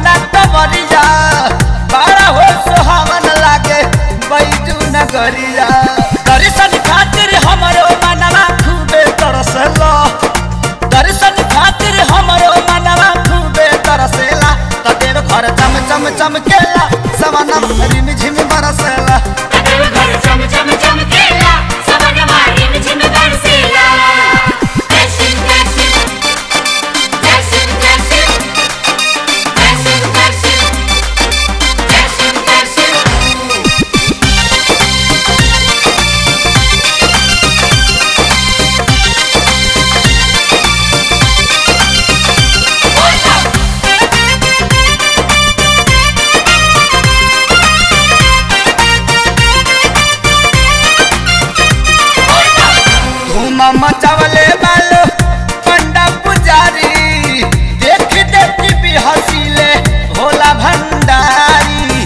अपना कमरिया बड़ा हो सुहावन लागे बैजू नगरिया दर्शन खातिर हमरो मनवा खूबे तरसला दर्शन खातिर हमरो मनवा खूबे तरसेला त देव घर चम चम चमकेला सवना रिम झिम बरसेला घर चम चम चमकेला सवनमा रिम झिम बरसेला दर्शन दर्शन दर्शन दर्शन दर्शन दर्शन दर्शन दर्शन धूम मचावले बालो पंडा पुजारी देख देख भी हसीले भोला भंडारी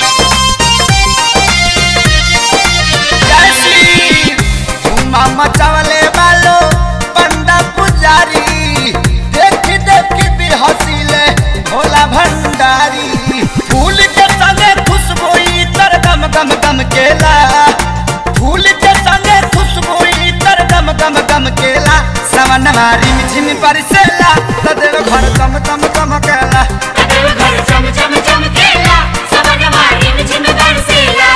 जैसी धूम मचावले बालो पंडा पुजारी देख देख भी हसीले भोला भंडारी फूल के संगे खुशबू तर गम गम गम केला फूल के संगे खुशबू तर गम गम गम केला सवन मारी झिम परसेला तदेव घर चम चम चमकेला घर चम चम चमकेला सवनमा रिम झिम बरसेला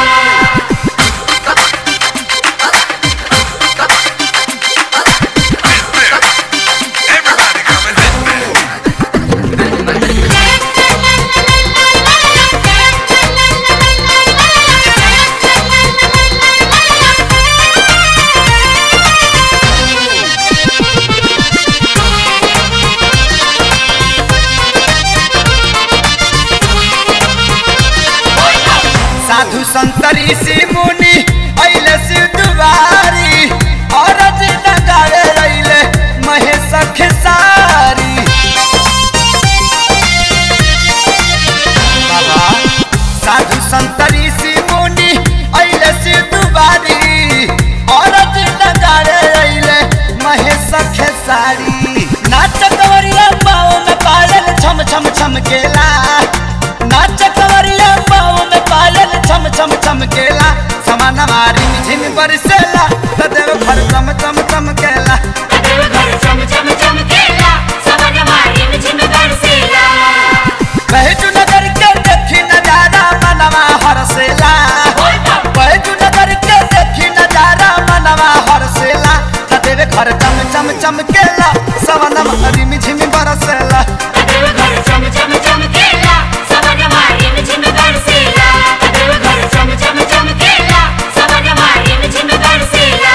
Everybody come and hit me. साधु संतरी से मुनि अइले शिव दुआरी औरत नगावे अइले महेश खेसारी बाबा साधु संतरी से मुनि अइले शिव दुआरी औरत नगावे अइले महेश खेसारी नाच कवरिया पाँव में पायल छम छम छम केला नाच कवरिया पाँव में पायल छम छम छम केला समान मारी झिम बरसेला तदेव घर चम चम चम केला घर चम चम चमकेला सवनमा रिम झिम बरसेला बैजू नगर के देखी नजारा मनवा हरसेला बैजू नगर के देखी नजारा मनवा हरसेला तदेव घर चम चम चम केला सवन मारी झिम बरसेला घर चम चम चमकेला सवनमा रिम झिम बरसेला घर चम चम चमकेला सवनमा रिम झिम बरसेला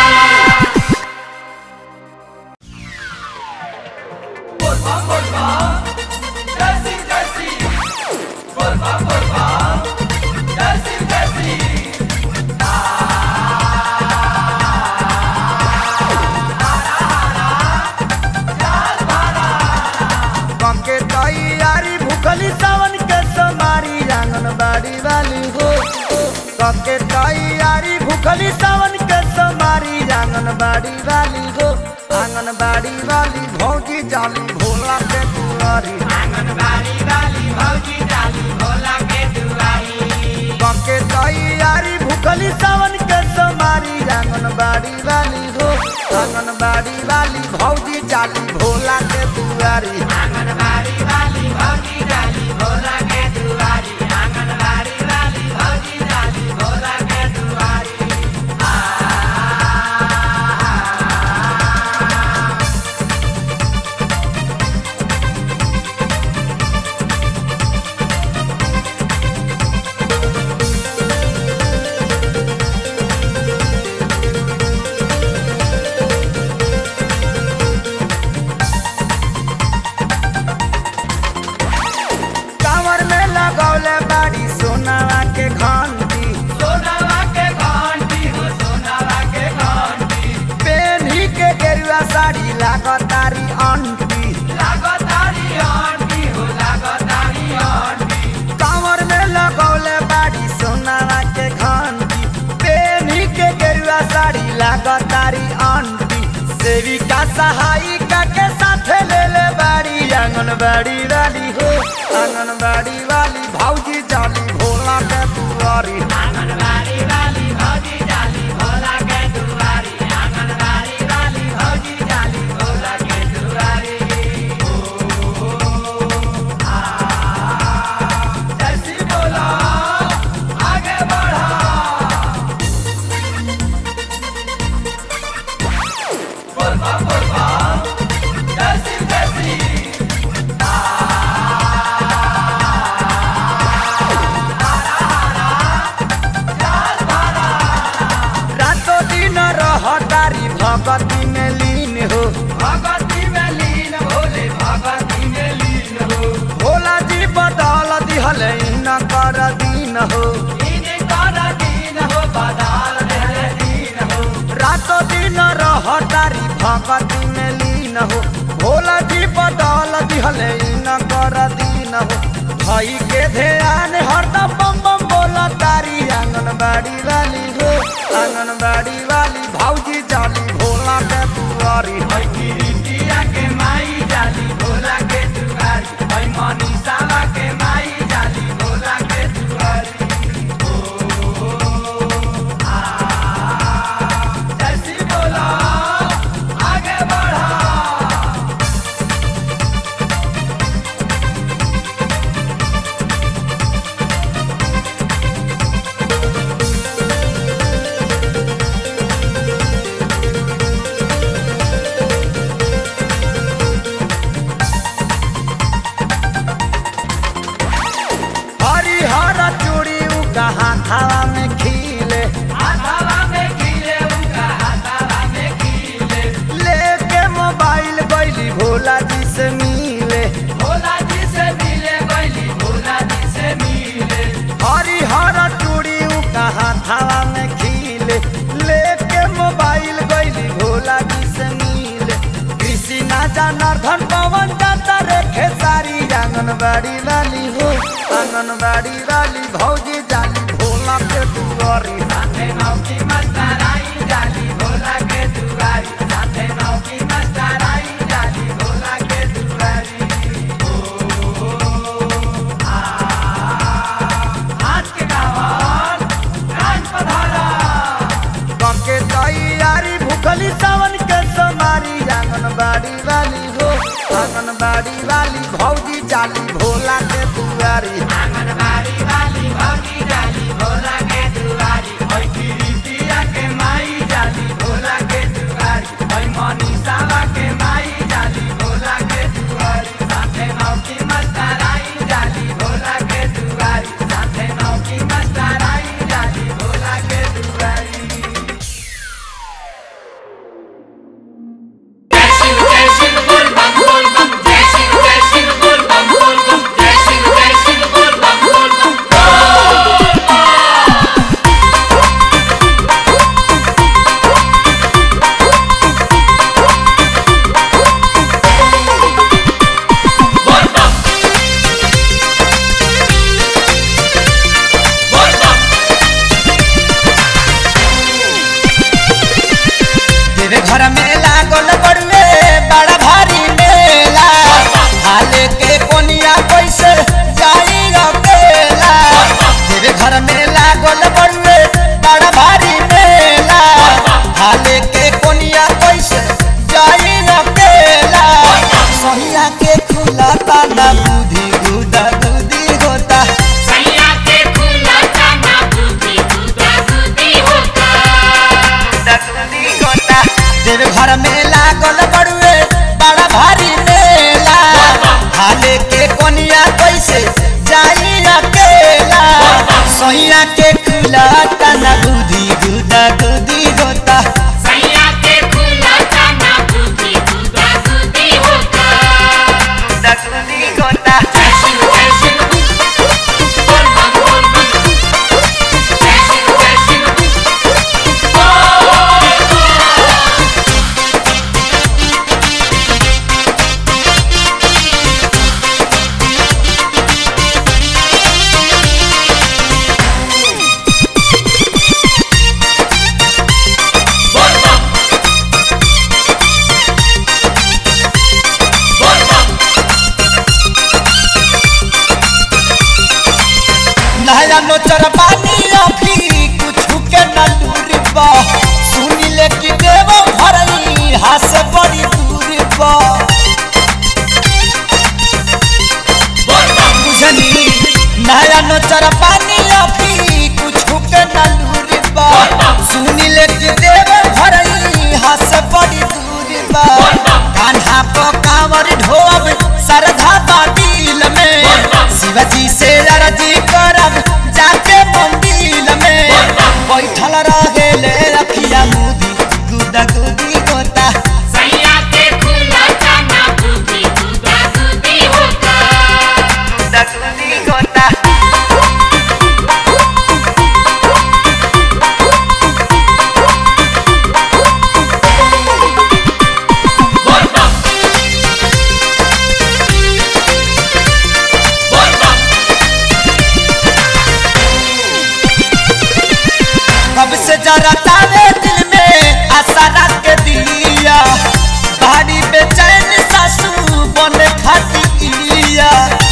के तैयारी भूखली सावन के समारी आंगन बाड़ी वाली हो के तैयारी भूखली सावन के समारी आंगन बाड़ी वाली हो आंगन बाड़ी वाली भौजी जाली भोला के दुआरी आंगन बाड़ी वाली भौजी जाली भोला के दुआरी के तैयारी भूखली सावन के समारी आंगन बाड़ी वाली हो आंगन बाड़ी वाली भौजी जाली भोला के दुआरी कांवर में लगौले बाड़ी सोनावा के घंटी सोनावा के घंटी हो सोनावा के घंटी पेन्ही के गेरुआ साड़ी लागतारी अंटी लागतारी अंटी हो लागतारी अंटी कांवर में लगौले बाड़ी सोनावा के घंटी पेन्ही के गेरुआ साड़ी लागतारी अंटी सेविका सहायिका के साथ ले ले बाड़ी आंगनबाड़ी वाली हो आंगनबाड़ी वाली भौजी जाली भोला के दुआरी रातो दिन रहतारी भगती में लीन हो भगती में लीन भोले भगती में लीन हो भोला जी बदल दिहल न कर दीन हो कर दीन हो बदल दीन हो रातो दिन रहतारी भगती में लीन हो भोला जी बदल दिहल न कर दीन हो भाई के ध्यान हरदम बम बम बोला तारी आंगनबाड़ी वाली हो आंगनबाड़ी वाली भौजी जाली भोला के दुआरी है गिरिटिया के माई जाली भोला के दुआरी है मनीषा के माई जाली भोला के दुआरी जैसी बोला आगे बढ़ा हरिहर चूड़ी उका हाथावा में खिले हाथावा में खिले उका हाथावा में खिले लेके मोबाइल गइली भोला जी से मिले भोला जी से मिले गइली भोला जी से मिले हरिहर चूड़ी उका हाथावा में खिले लेके मोबाइल गइली भोला जी से मिले कृष्णा जनार्दन पवन जाता रे खेसारी आंगनबाड़ी वाली हो आंगनबाड़ी वाली भौजी जाली भोला के दुआरी साथे नौकी मस्ताराई जाली भोला के दुआरी साथे नौकी मस्ताराई जाली भोला के दुआरी हाथ के गावन कान पधारा करके तैयारी भूखली सावन के सोमारी आंगनबाड़ी वाली हो आंगनबाड़ी वाली भौजी जाली भोला के दुआरी आंगनबाड़ी वाली भौजी जाली भोला के दुआरी ओइ गिरिटिया के माई जाली भोला के दुआरी ओइ मनीषा के माई जाली भोला के दुआरी साथे नौकी मस्ताराई जाली भोला के दुआरी साथे नौकी मस्ताराई जाली भोला के दुआरी Dashing, dashing, bull bum, bull bum. Dashing, dashing, bull bum, bull bum. सारा पानी अभी कुछ के न लूर बा सुनी ले के देव भरई हंस बड़ी दूर बा कान्हा पो कांवर ढोब सरधा बादील में शिवजी से अरजी करब जाके मंदिर में बैठल रहे ले रखिया मुदी गुदा गुदी गोता सैया के खुला जाना बुद्धि गुदा गुदी होता गुदा गुदी गोता कब से जरा तावे दिल में आशा रख के दिया भारी बेचैन सासू बन खाती इलिया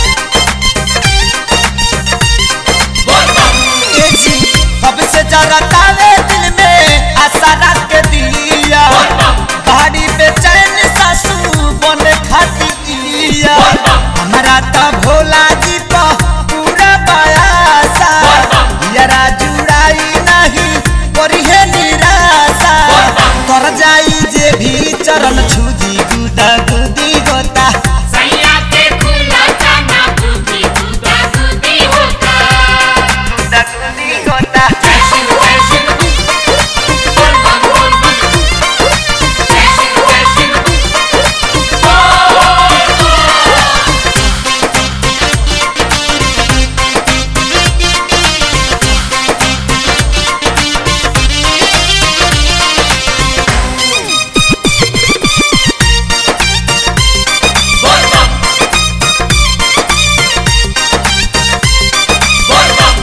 ए जी कब से जरा तावे दिल में आशा रख के दिया भारी बेचैन सासू बन खाती इलिया हमारा तो भोला जी तो पूरा बयासा यारा जुड़ाई नहीं करिहे निराशा कर जाई जे भी चरण छुजी गुदा गुदी गोता सैया के खुला जाना बुद्धि गुदा गुदी होता गुदा गुदी गोता जय शिव जय शिव बोल बम बोल बम जय शिव जय शिव बोल बम बोल बम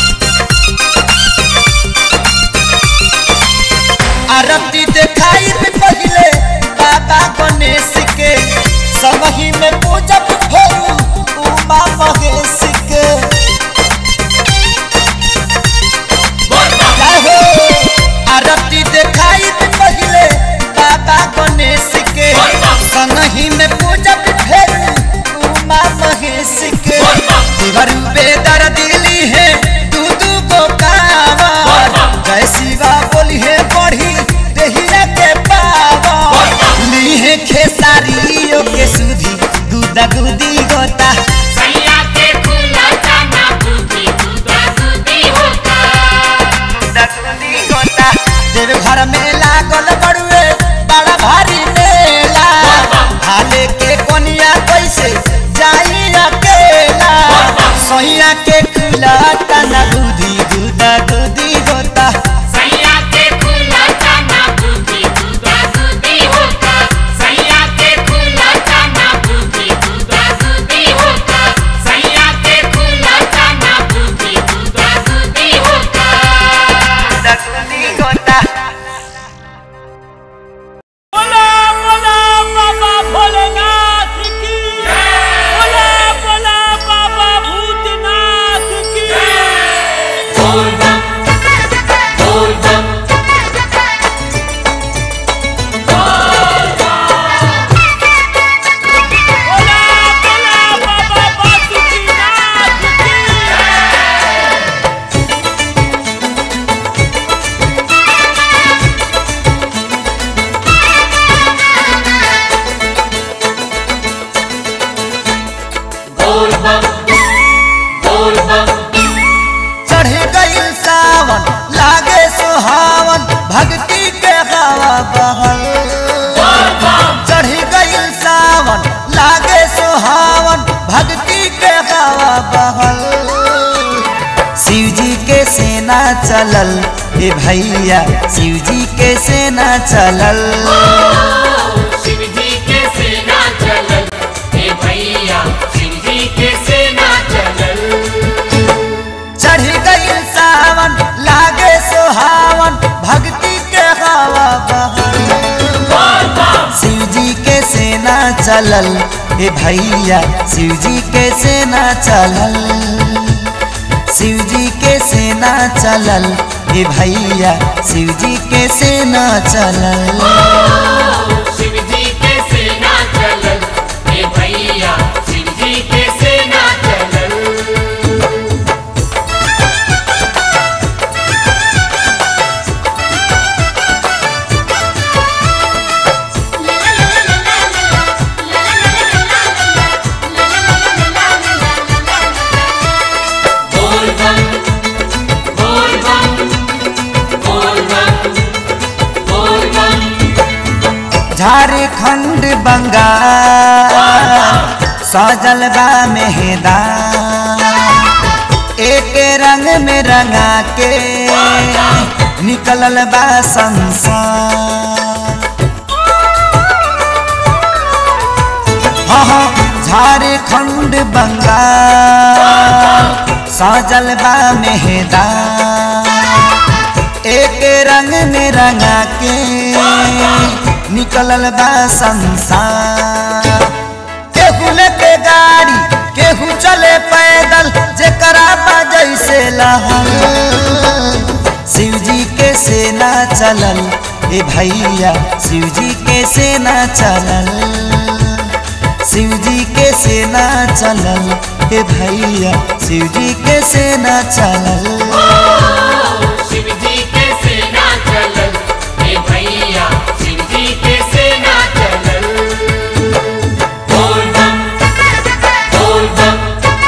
आरती देखाई में पहले बाबा गणेश के समही में पूजब भोरू उमा महेश के बोल बम जय हो आरती देखाई में पहले बाबा गणेश के संगही में पूजब भोरू उमा महेश के देवर बेदर दिली है दू दू गो कावर जय शिवा बोली है बढ़ी देहिया के पावर ली है खेसारियों के सुधी गुदा गुदी गोता सैया के खुला जाना बुद्धि गुदा गुदी होता गुदा गुदी गोता देव घर में लागल बड़ुए बड़ा भारी मेला हाले के कोनिया कैसे जाई अकेला सोइया के खुला तना गुदी गुदा गुदी गोता सैया के खुला जाना बुद्धि गुदा गुदी होता सैया के खुला जाना बुद्धि गुदा गुदी होता सैया के खुला जाना बुद्धि गुदा गुदी होता गुदा गुदी गोता बोला बोला बाबा भोलेनाथ की बोला बोला बाबा भूतनाथ की बोल बम बोल बम बोला बोला बाबा बासुकीनाथ की बोल बम बोल बम चढ़ गई सावन लागे सुहावन भक्ति के हवा बहल चढ़ गई सावन लागे सुहावन भक्ति के हवा बहल शिव जी के सेना चलल ए भैया शिव जी के सेना चलल शिव जी के सेना चलल हे भैया शिव जी के सेना चलल चढ़ गई सावन लागे सुहावन भक्ति के हवा बहल शिव जी के सेना चलल ए भैया शिव जी के सेना चलल शिव जी के सेना चलल ए भैया शिव जी के सेना चलल शिव जी के सेना चलल हे भैया शिव जी के सेना चलल खंड बंगाल सजल बा मेहदा एक रंग में रंगा के निकलल बा संसार हाँ हाँ झारखंड बंगाल सजल बा मेहदा एक रंग में रंगा के निकलल बा संसार केहू लेके गाड़ी केहू चले पैदल जेकरा बा जैसे लहल शिव जी के सेना चलल ए भैया शिव जी के सेना चलल शिव जी के सेना चलल हे भैया शिव जी के सेना चलल शिव जी के सेना चलल हे भैया शिव जी के सेना चलल बोल बम बोल बम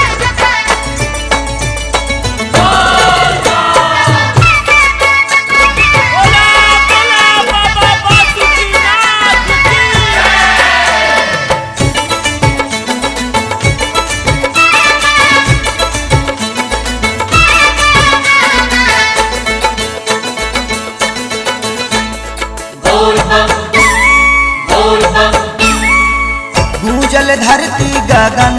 बोला बोला बाबा बासुकीनाथ की बोल बम बोल बम गूंजल धरती गगन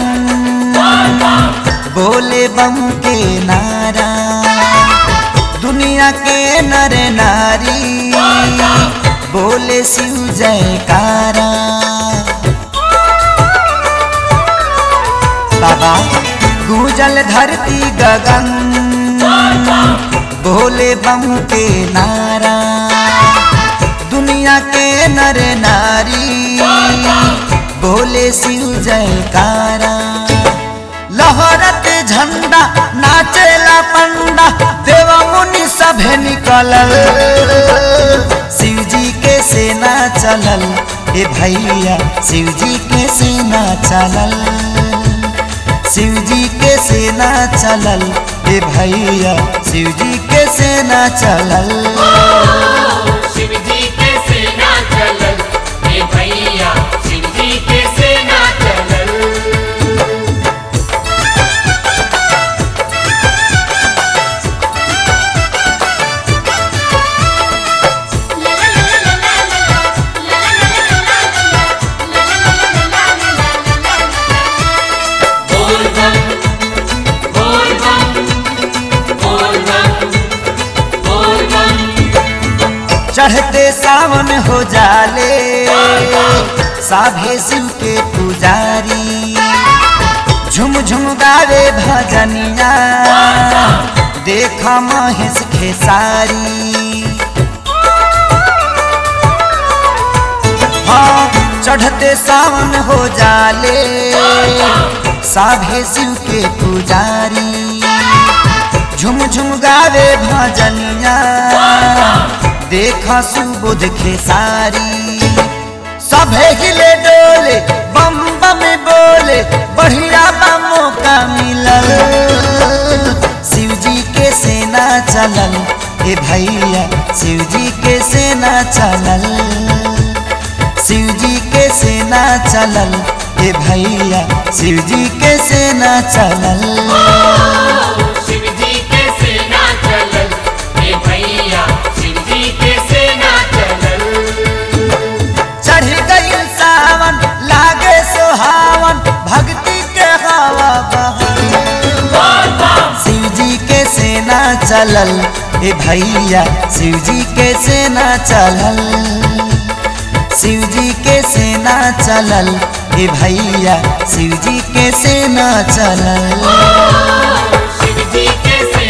बोले बम के नारा दुनिया के नर नारी बोले शिव जयकारा बाबा गूंजल धरती गगन बोले बम के नारा दुनिया के नर नारी बोले शिव जयकारा लहरत झंडा नाचेला पंडा देवा मुनि सभे निकलल शिव जी के सेना चलल ए भैया शिव जी के सेना चलल शिव जी के सेना चलल ए भैया शिव जी के सेना चलल शिव जी के सेना चलल हे भैया शिव जी के सेना चलल बोल बम बोल बम बोल बम बोल बम चढ़ते सावन हो जाले साभे शिव के पुजारी झुम झुम गावे भजनिया देखा महेश खेसारी हाँ चढ़ते सावन हो जाले साभे शिव के पुजारी झुम झुम गावे भजनिया देखा सुबुध खेसारी सभे हिले डोले बम बम बोले बढ़िया बमों का मिलल शिव जी के सेना चलल ए भैया शिव जी के सेना चलल शिव जी के सेना चलल ए भैया शिव जी के सेना चलल शिव जी के सेना चलल हे भैया शिव जी के सेना चलल चढ़ गई सावन लागे सुहावन भक्ति के हवा बहल शिव जी के सेना चलल ए भैया शिव जी के सेना चलल शिव जी के सेना चलल ए भैया शिव जी के सेना चलल शिव जी के